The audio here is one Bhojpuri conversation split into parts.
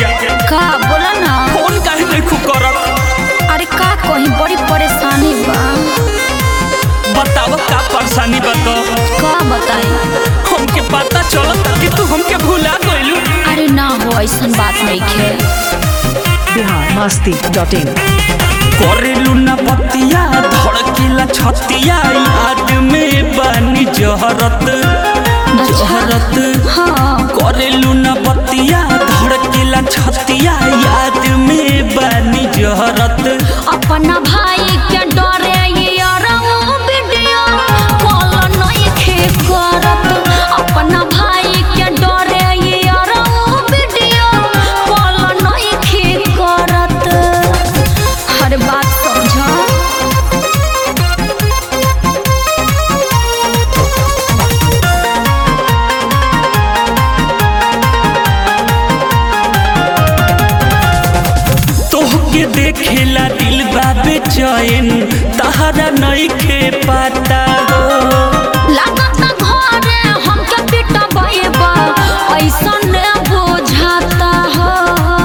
जा का बोला ना फोन काहे नहीं खू करत अरे का कहीं बड़ी परेशानी बा बताव का परेशानी बता का बताई हमके पता चलत कि तू हमके भुला गइलू अरे ना हो ऐसन बात नहीं खे बिहार मस्ती डॉट इन करेलू ना पतिया धड़कीला छतिया याद में बानी जहरत जहरत हाँ करेलू ना पतिया धड़कीला छतिया याद में बानी जहरत अपना भाई के डरे ये अरऊ वीडियो कॉल नहीं खे करत अपना भाई के डरे ये अरऊ वीडियो कॉल नहीं खे करत हर बात समझ तोहके देखेला दिल बाबे चैन तहरा नहीं खे पाता हो लागत घरे हमके पिटबैबा ऐसन बुझाता हो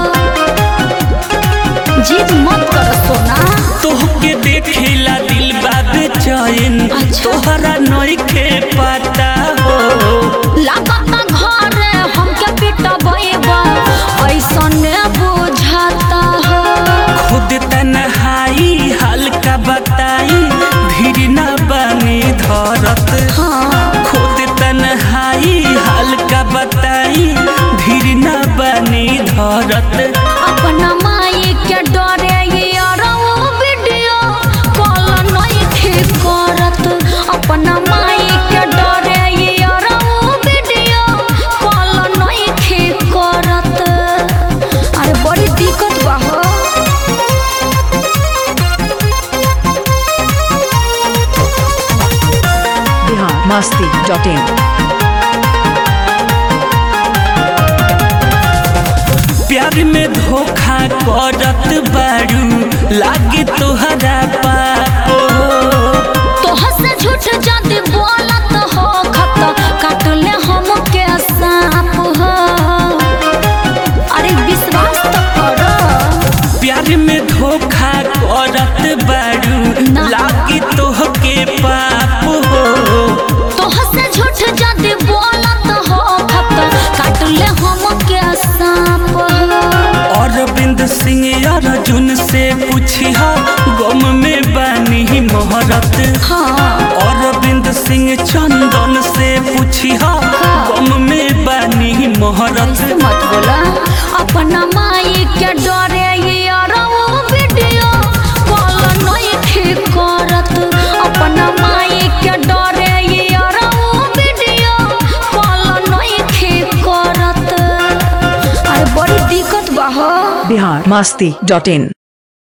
जिद मत कर सोना तोहके देखेला दिल बाबे चैन अच्छा। तोहरा नहीं खे पाता हो लागत घरे हमके पिटबैबा ऐसन बुझाता हो खुद तन्हाई हल्का बताई धीर न बनी धरत हाँ खुद तन्हाई हल्का बताई धीर न बनी धरत अपना माई के डरे ये अरऊ वीडियो कॉल नहीं ठीक करत अपना माई के डरे ये अरऊ वीडियो कॉल नहीं ठीक करत अरे बड़ी दिक्कत बा हो बिहार मस्ती डॉट इन प्यार में धोखा करत बारू लागे तोहरा पाप हो तोहर से झूठ जद बोलत हो खत काट ले हम के सांप हो अरे विश्वास तो करो प्यार में धोखा करत बारू ना। लागे तोहके पाप हो तोहर से झूठ जद बोलत हो खत काट ले हम के सांप हो अरविंद सिंह अर्जुन से पूछिहा गम में बानी मोहरत हाँ अरविंद सिंह चंदन से पूछिहा गम में बानी मोहरत ऐसे मत बोला अपना माई के डरे ये अरऊ वीडियो कॉल नहीं ठीक करत अपना माई के डरे ये अरऊ वीडियो कॉल नहीं ठीक करत अरे बड़ी दिक्कत बा हो बिहार मस्ती डॉट इन